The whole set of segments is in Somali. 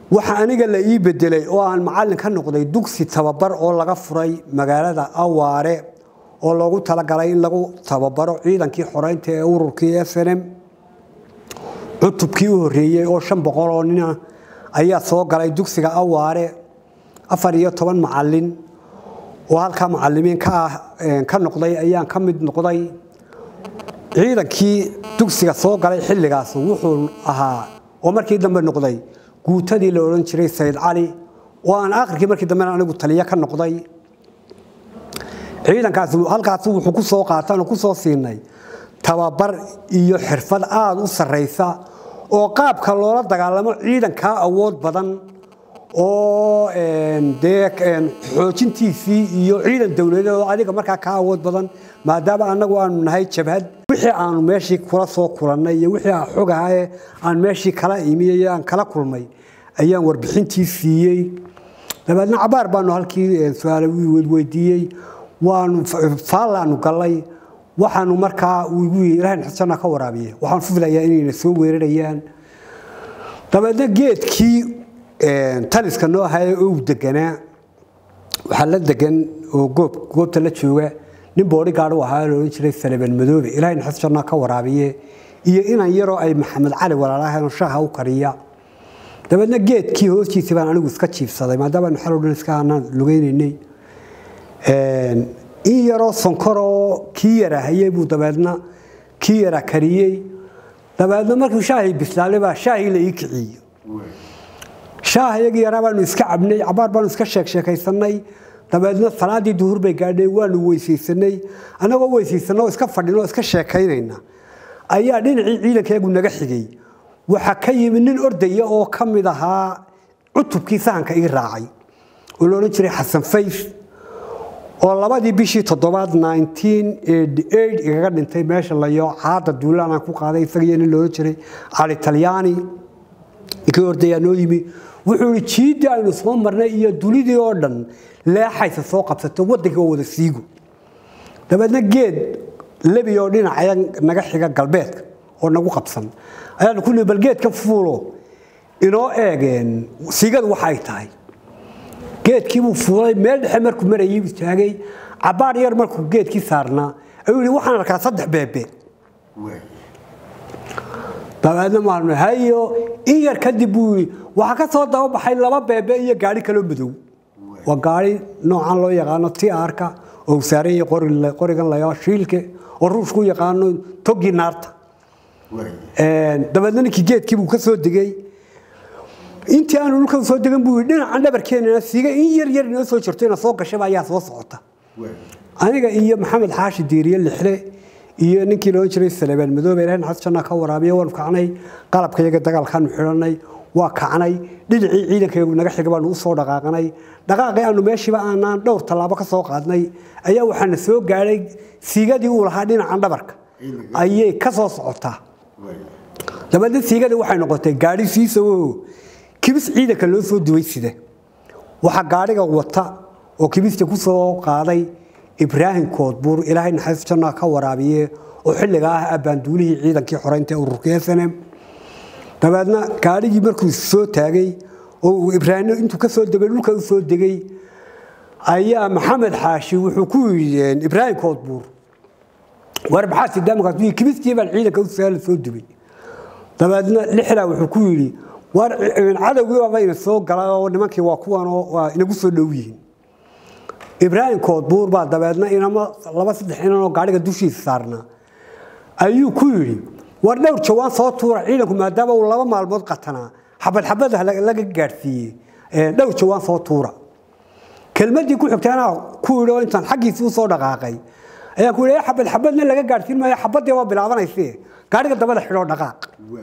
waxa aniga la ii bedelay oo aan macallin ka noqday dugsi tababar oo laga furay magaalada awaare oo loogu talagalay in lagu tababaro ciidankii xoreynta ee ururkii s n m cutubkii u horreeyey oo shan boqol oo nina ayaa soo galay dugsiga awaare afar iyo toban macallin oo halkaa macallimiin ka ah ka noqday ayaan ka mid noqday ciidankii dugsiga soo galay xilligaas wuxuu ahaa oo markii dambe noqday guutadii la odhan jiray sayid cali oo aan akhirkii markii dambena anigu taliyo ka noqday ciidankaas halkaas wuxuu ku soo qaataan oo ku soo siinay tababar iyo xirfad aada u sarraysa oo qaabka loola dagaalamo ciidankaa awood badan oo dee xoojintiisii iyo ciidan dowladeed oo adiga markaa kaa awood badan maadaama annagu aanu nahay jabhad wixii aanu meeshii kula soo kulannay iyo wixii aan xogahae aan meeshii kala imiyey aan kala kulmay ayaan warbixintii siiyey dabeedna cabaar baanu halkii su-aale weydiiyey waanu faallaanu gallay waxaanu markaa igu ilahan xusana ka waraabiye waxaan filayaa inayna soo weerarayaan dabeedna geedkii taliska noo ahaaye ou deganaa waxaa la degan oo goob goobta la jooga nin boodhigaad u ahaa la odhan jiray salebel madoobe ilaahay naxas janna ka waraabiye iyo inan yaroo ay maxamed cali walaalahayn shaaha u kariya dabeedna geedkii hoostiisa baan anigu iska jiifsaday maadaama aynu xaloo dhan iska aanaan lugaynaynay in yaroo sonkoroo kii yara hayey buu dabeedna kii yara kariyey dabeedna markuu shaahii bislaalay baa shaahii la ii kiciyey shaah iyagii yaraa baanu iska cabnay cabaar baanu iska sheek sheekaysanay dabeedna salaadii duhur bay gaadhay waanu weysaysanay annagoo weysaysanna oo iska fadhin oo iska sheekaynayna ayaa dhinacii ciidankeegu naga xigay waxaa ka yimi nin ordaya oo ka mid ahaa cutubkii sahanka ii raacay oo la odhan jiray xasan fays oo labadii bishii toddobaad igaga dhintay meesha layo caada duulaan aan ku qaaday isagiyo nin loodhan jiray cali talyaani ninkii ordayaa noo yimi wuxuu ihi jiiddii aynu soo marnay iyo dunidii oo dhan leexaysa soo qabsato waddanka oo wada siigo dabeedna geed lebi oo dhinacaya naga xiga galbeedka oo nagu qabsan ayaanu ku nihi bal geedka fuulo inoo eegeen siigadu waxa ay tahay geedkiibuu fuulay meel dhexe markuu marayay istaagay cabaar yar markuu geedkii saarnaa ayuu yidhi waxaan arkaa saddex beebe dabeedna maalmo hayo in yar kadib buu yidhi waxaa ka soo dababaxay laba beebe iyo gaari kaloo madow waa gaari noocan loo yaqaano tiarka oo saaran yahay qorigan layaa shiilke oo ruushku yaqaano togii naarta dabeedna ninkii geedkiibuu ka soo degay intii aanu dhulka soo degan buu yidhi dhinacan dhabarkeenana siiga in yar yar inoo soo jirto ina soo gashaba ayaa soo socota aniga iyo maxamed xaashi diiriye lixle iyo ninkii loodhan jiray salebaan madoobe ilahay naxas janna ka waraabiye waanu kacnay qalabka iyaga dagaalkaanu xidhanay waa kacnay dhinacii ciidankayagu naga xiga baanu u soo dhaqaaqnay dhaqaaqii aanu meeshiiba aanaan dhowr tallaabo ka soo qaadnay ayaa waxaana soo gaadhay siigadii uu lahaa dhinacan dhabarka ayay ka soo socotaa dabeedna siigadii waxay noqotay gaadhi siisawo kibis ciidanka loo soo duway sida waxaa gaadhiga wata oo kibista ku soo qaaday ibraahim koodbuur ilaahay naxariis janna ka waraabiye oo xilliga ah abbaanduulihii ciidankii xoreynta ee ururka snm dabeedna gaadhigii markuu soo taagay oo ibraahim intuu ka soo degay dhulka u soo degay ayaa maxamed xaashi wuxuu ku yidhi ibraahim koodbuur war maxaa sidaamkaas kibistii baan ciidanka u saala soo dubay dabeedna lixdaa wuxuu ku yidhi war cadowgii baaba ina soo galay oo nimankii waa kuwan oo waa inagu soo dhow yihiin ibraahim koodbuur baa dabeedna inama laba saddex inan oo gaadhiga dushiisa saarnaa ayuu ku yidhi war dhowr jawaan soo tuura ciidanku maadaama uu laba maalmood qatanaa xabad xabada laga gaadhsiiyey dhowr jawaan soo tuura kelmadii ku xigtay anaa ku yidhi oo intaan xaggiisii usoo dhaqaaqay ayaan ku yidhi xabad xabadna laga gaadhsiin maayo xabadii waa bilaabanayse gaadhiga dabada xidhoo dhaqaaq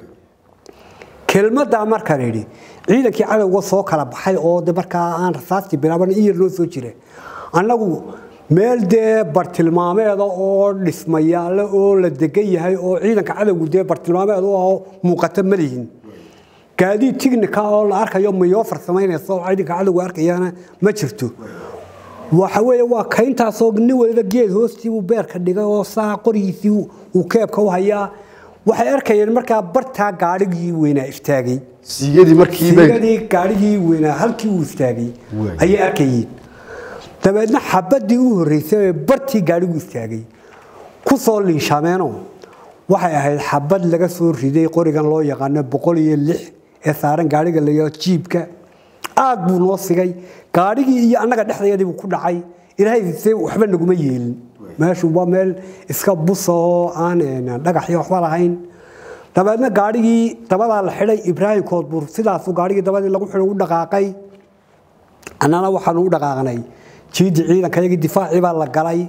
kelmadaa markaan idhi ciidankii cadowga soo kala baxay oo de markaa aan rasaastii bilaaban in yar loo soo jira annagu meel dee bartilmaameeda oo dhismayaale oo la degan yahay oo ciidanka cadowgu dee bartilmaameed u ahoo muuqata ma lihin gaadiid tignika oo la arkayo mayoo farsamaynaysa oo ciidanka cadowga arkayana ma jirto waxa weeye waa kayntaasoo nin waliba geed hoostii uu beerka dhigay oo saa qorigiisii uu keebka u hayaa waxay arkayeen markaa bartaa gaadhigii weynaa istaagay siigadii markiiba siigadii gaadhigii weynaa halkii uu istaagay Waay. ayay arkayeen dabeedna xabadii u horreysay ee bartii gaadhigu istaagay ku soo liishameenoo waxay ahayd xabad laga soo riday qorigan loo yaqaano boqol iyo lix ee saaran gaadhiga la yidhahdo jiibka aad buu noo sigay gaadhigii iyo annaga dhexdeedii buu ku dhacay ilaahay se waxba naguma yeelin meeshu waa meel iska busa oo aan een, dhagax iyo waxba lahayn dabeedna gaadhigii dabadaa la xidhay ibraahim koodbuur sidaasuu gaadhigii dabadii lagu xidhay u dhaqaaqay annana waxaanu u dhaqaaqnay jiidii ciidankayagii difaacii baa la galay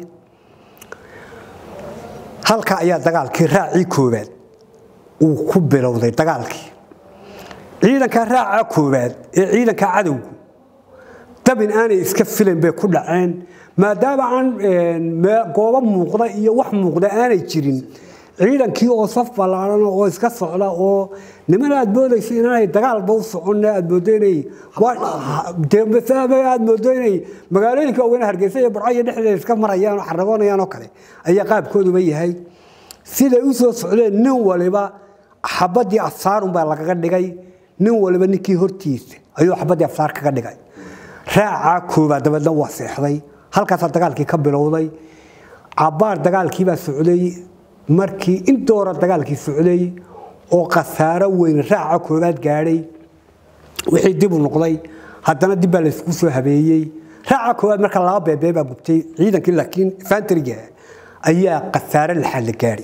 halka ayaa dagaalkii raacii koowaad uu ku bilowday dagaalkii ciidanka raaca koowaad ee ciidanka cadowgu dabin aanay iska filan bay ku dhaceen maadaama aan een, mee- goobo muuqda iyo wax muuqda aanay jirin ciidankii oo saf ballaaran oo iska socda oo niman aad moodaysa inaanay dagaalba u socon aad moodo inay waa- dee masaaba aad moodo inay magaalooyinka waaweyn hargeysa iyo burco iyo dhexdeeda iska marayaan oo xaragoonayaan oo kale ayaa qaabkooduba yahay siday u soo socdeen nin waliba xabadii afsaarun baa lagaga dhigay nin waliba ninkii hortiisa ayuu xabadii afsaar kaga dhigay raacaa koobaad dabeedna waa seexday halkaasaa dagaalkii ka bilowday cabbaar dagaalkii baa socday markii indoora dagaalkii socday oo khasaaro weyn raaca koobaad gaadhay wixii dib u noqday haddana dib baa laysku soo habeeyey raaca koowaad marka laba beebee baa gubtay ciidankii laakiin fantriga ayaa khasaare laxaad la gaadhay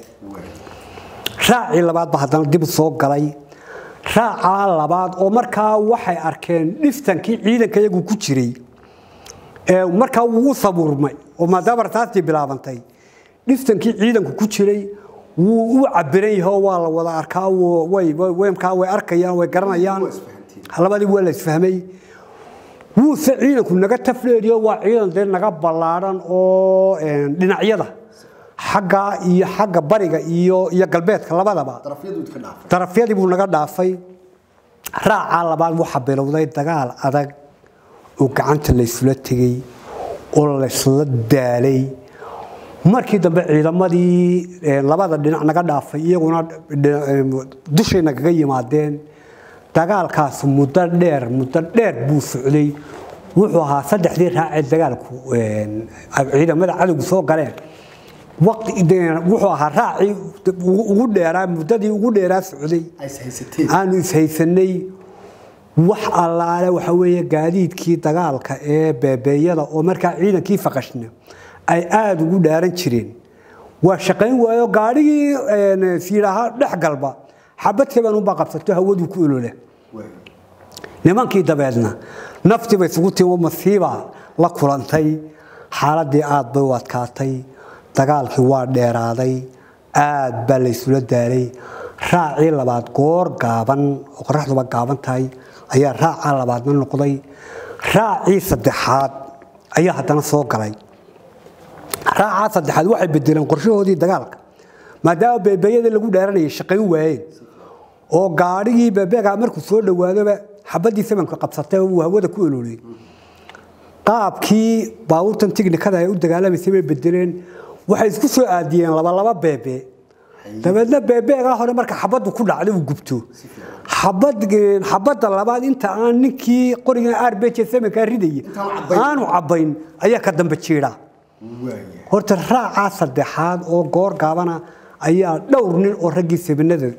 raacii labaad ba haddana dib u soo galay raacaa labaad oo markaa waxay arkeen dhiftankii ciidanka iyagu ku jiray ee markaa wuu u sabuurmay oo maadaama rasaastii bilaabantay dhiftankii ciidanku ku jiray wuu u cabiran yahay oo waa la wada arkaa wuu- way way- way markaa way arkayaan way garanayaan labadii waa la isfahmay wuuse ciidanku naga tafleeriyo waa ciidan dee naga ballaaran oo een, dhinacyada xagga iyo xagga bariga iyo iyo galbeedka labadaba darafyadu ka dhaafay darafyadii buu naga dhaafay raacaa labaad waxaa bilowday dagaal adag oo gacanta laysula tegey oo laysla daalay markii dambe ciidamadii eh, labada dhinac naga dhaafay iyaguna dhina- eh, dushay nagaga yimaadeen dagaalkaas muddo dheer muddo dheer buu socday wuxuu ahaa saddexdii raacee dagaalku eh, ciidamada cadowgu soo galeen waqti de- wuxuu ahaa raacii ugu ugu dheeraa muddadii ugu dheeraa socday ay haysateen aanu ishaysanay wax allaale waxa weeye gaadiidkii dagaalka ee beebeeyada oo markaa ciidankii faqashna ay aada ugu dhaaran jireen waa shaqayn waayo gaadhigii een, siidhaha dhex galba xabad kabanunbaa qabsato hawaduu ku olola nimankii dabeedna naftiiba isugu timo masiiba la kulantay xaaladii aad bay u adkaatay dagaalkii waa dheeraaday aad baa la isula daalay raacii labaad goor gaaban oo qoraxduba gaaban tahay ayaa raacaa labaadna noqday raacii saddexaad ayaa haddana soo galay raacaa saddexaad waxay bedeleen qorshahoodii dagaalka maadaama beebeeyadii lagu dheeranayay shaqayn waayeen oo gaadhigii beebeegaa markuu soo dhawaadoba xabadii samanka qabsatay oo uu hawada ku ololiyey qaabkii baabuurtan tignikada ay u dagaalamaysay bay bedeleen waxay isku soo aadiyeen labalaba beebe dabeedna beebeegaa hore marka xabaddu ku dhacday uu gubto xabad xabadda labaad inta aan ninkii qorigan arbj samankaa ridaya Intaan cabbayn. aanu cabbayn ayaa ka dambe jiidha waaya horta raacaa saddexaad oo goor gaabana ayaa dhowr nin oo raggii sabinada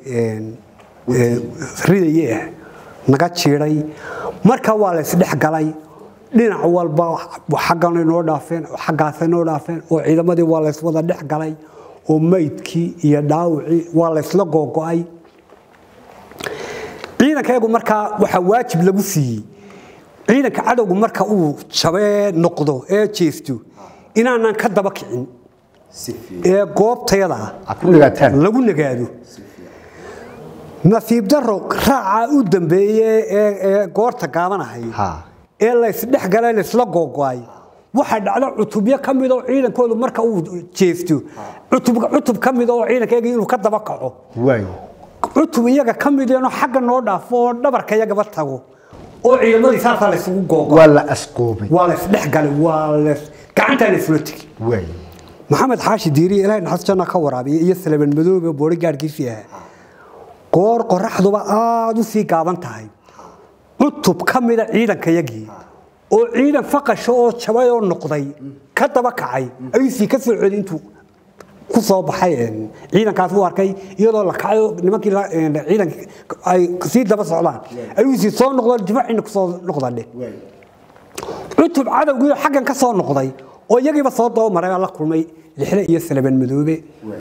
ridayay ah naga jiiday marka waa la isdhex galay dhinac walba xagganay noo dhaafeen xaggaasay noo dhaafeen oo ciidamadii waa la iswada dhex galay oo maydkii iyo dhaawicii waa la isla googo'ay ciidankayagu markaa waxaa waajib lagu siiyey ciidanka cadowgu marka uu jabee noqdo ee jeesto inaanan ka daba kicin si fiican ee goobtayada ah aad ku dhigaataan lagu nagaado si fiican nasiib daro raacaa u dambeeye ee ee goorta gaabanahay Ha. ee laysdhex galay laysla googo'ay waxaa dhacda cutubyo ka mid oo ciidankoodu marka uu jeesto cutub cutub ka mid oo ciidankayaga inuu ka daba kaco waaya cutub iyaga ka mid inuu xagga noo dhaafo oo dhabarka iyagaba tago oo ciidamadii saasaa laysugu googo waa la asqoobay waa laysdhex galay waa lays gacantaa laysula tegi waaya maxamed xaashi diiriye ilaahay naxas janna ka waraabiya iyo salaban madoobe boori gaadhkiisii ahaa goor qoraxduba aada u sii gaaban tahay cutub ka mida ciidankayagii oo ciidan faqasha oo jabay oo noqday ka daba kacay ayuu sii ka soo celi intuu ku soo baxay een, ciidankaas u arkay iyadoo la kacay oo nimankii la- een, ciidanka ay sii daba socdaan ayuu sii soo noqdo difaaciina kusoo noqdadhe cutub cadowgii oo xaggan ka soo noqday oo iyagiiba soo daba maray baa la kulmay lixle iyo salaban madoobe